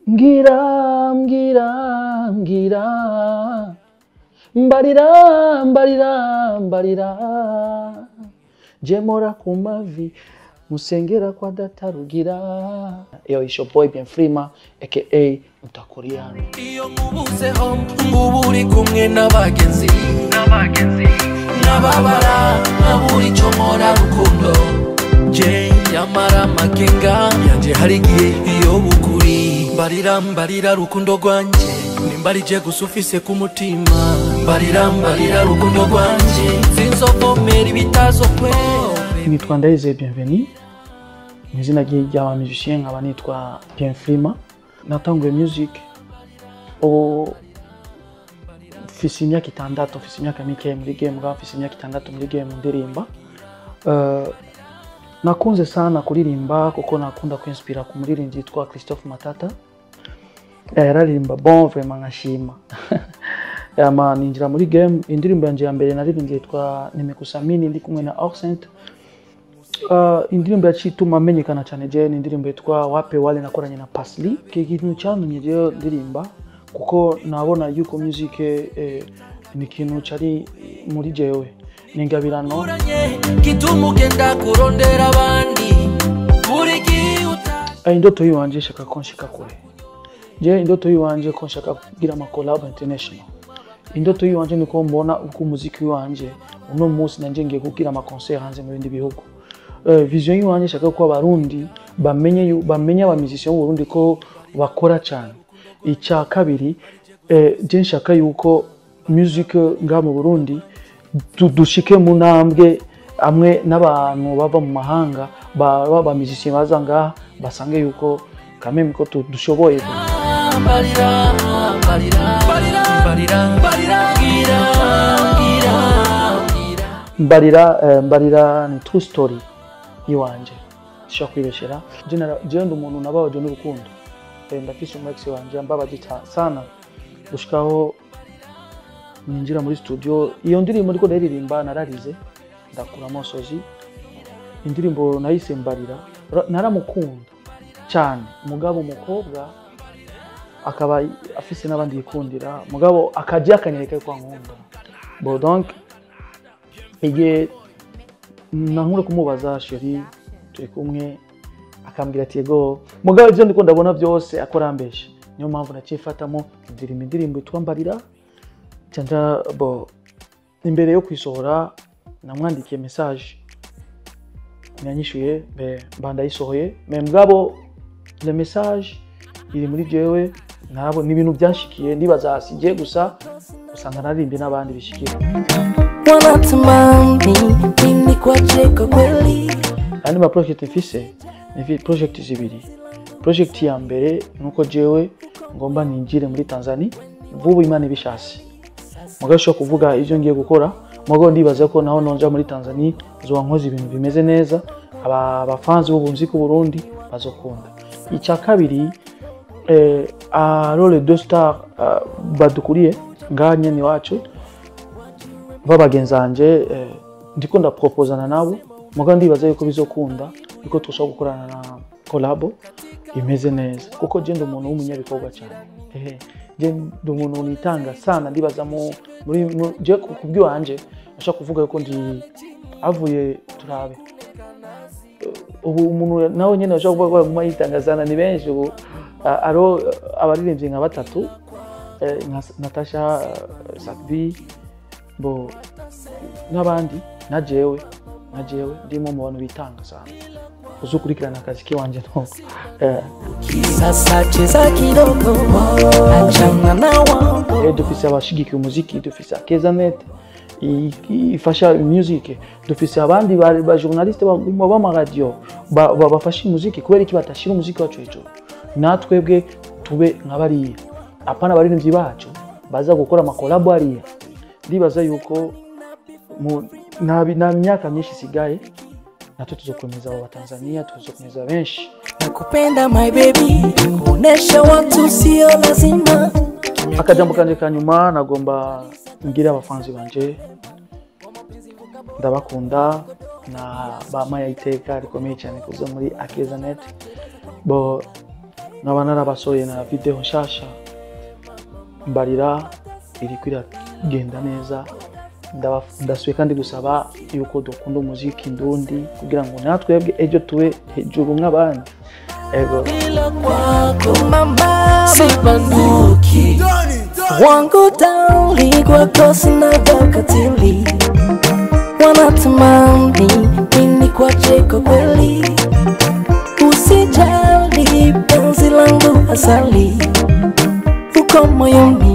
mbwira mbwira mbwira mbarira mbarira mbarira jemora ku mavi musengera kwa data rugira yo isho boy bien frima aka mtakuriano iyo nkubuzeho ngubu uri kumwe n'abagenzi n'ababara nkabura icyo nkora rukundo je nyamara amakenga yanje hari igihe iyo bukuri mbarira mbarira rukundo rwanje nimbarije gusa ufise ku mutima mbarira mbarira rukundo rwanje sinzovomera ibitazo kwe nitwa ndayize bienveni mu izina rye ry'aba musicien nkaba nitwa bien frima natanguye music ubu mfise imyaka itandatu mfise imyaka mike muri game ngaho mfise imyaka itandatu muri game ndirimba Eh, nakunze sana kuririmba kuko nakunda kwinspira ku muririmbyi yitwa christophe matata Eh, yararirimba bon vraiment nkashima ama ninjira muri game indirimbo yanje ya mbere naririmbye yitwa nimekusamini ndi kumwe na Orsent Uh, indirimbo yaciye ituma amenyekana cyane je ni indirimbo yitwa wape wale nakoranye na Pasli iki kintu cyantumye jewe ndirimba kuko nabona yuko music eh, ni ikintu cari muri jewe ni ingabirano uranye gituma ugenda kurondera abandi buri gihe uta Eh, indoto yiwanje ishaka ko nshika kure je indoto yiwanje ko nshaka kugira ama collab international indoto yiwanje niko mbona uko umuziki wiwanje uno munsi nanje ngiye kugira ama concert hanze mu bindi bihugu Eh, vision yiwanje ishaka ko abarundi bamenye yu- bamenye aba musiciens b'u Burundi ko bakora cyane icya kabiri eh, je nshaka yuko music nga mu Burundi du- dushike mu ntambwe amwe n'abantu bava mu mahanga baba ba musiciens baza ngaha basange yuko kameme ko tu- dushoboye mbarira mbarira mbarira mbarira mbarira mbwira mbwira mbwira mbarira eh, mbarira ni true story yiwanje sishobora kwibeshera Je nara- jewe ndi umuntu nababaje n'urukundo Eh, ndafise umu ex wanje yambabaje ca- sana gushikaho ninjira muri studio iyo ndirimbo ndiko ndayiririmba nararize ndakura amosozi indirimbo nayise mbarira Ra- naramukunda cyane mugabo umukobwa akaba afise n'abandi yikundira mugabo akajya akanyereka yuko ankunda bo donc igihe nankure kumubaza sheri turi kumwe akambwira ati yego mugabo ibyo ndiko ndabona byose akorambesha niyo mpamvu nacifatamo indirimbo indirimbo yitwa mbarira cyanja bo imbere yo kuyisohora namwandikiye message yanyishuye mbe mba ndayisohoye me mugabo le message iri muri jewe nabo ni ibintu byanshikiye ndibaza sigiye gusa usanga naririmbye n'abandi bishikira wanatamani mimi kuacheka kweli andi ma project mfise ni vi- project zibiri project ya mbere nuko jewe ngomba ninjire muri Tanzania vuba imana ibishasi mugabo ushobora kuvuga ivyo ngiye gukora mugabo ndibaza ko naho nonja muri Tanzania zoba nkoze ibintu bimeze neza aba abafanzi b'ubunzi ku Burundi bazokunda icya kabiri eh, aro les deux stars uh, badukuriye ngaha nyene iwacu babagenzanje eh, ndiko ndapropozana nabo muga ndibaza yuko bizokunda yuko tushobora gukorana na kolabo imeze neza kuko je ndi umuntu w'umunyabikorwa cyane ehe je ndi umuntu nitanga sana ndibaza mu muri mu- je ku ku bw'iwanje nashaka kuvuga yuko ndi avuye turabe Eh, ubu umuntu nawe nyene ashobora kuvuga ko aguma yitanga sana ni benshi ubu Ah, aro abaririmbyi nka batatu eh, nka Natasha eh, Sakbi bo n'abandi na jewe na jewe ndimo mu bantu bitanga sana uzukurikirana akazi kiwanje ntoko eh, sasa cheza kidogo achana na wangu eh, dufise abashigikiye umuziki dufise akezanet i- i- ifasha music dufise abandi ba ba journaliste ba- ba- b'amaradiyo ba- ba- bafasha umuziki kubera iki batashira umuziki wacu hejuru natwebwe tube nka bariya apana abaririmbyi bacu baza gukora amakolabo hariya ndibaza yuko mu- nta bi- nta myaka myinshi isigaye natwe tuzokomeza abo batanzania tuzokomeza benshi nakupenda my baby kuonesha watu sio lazima akajambo kanje ka nyuma nagomba ngire abafanzi banje ndabakunda na bamaye iteka rikomeye cyane kuza muri akezanet bo nkaba narabasohoye na video nshasha mbarira iriko iragenda neza Ndaba- ndasubiye kandi gusaba yuko dukunda umuziki ndundi kugira ngo natwebwe ejo tube hejuru nk'abandi ego bila kwako mama sibanduki wangu dauli kwako sinadakatili wanatamani nini kwache kwa kweli usijali penzi langu asali uko moyoni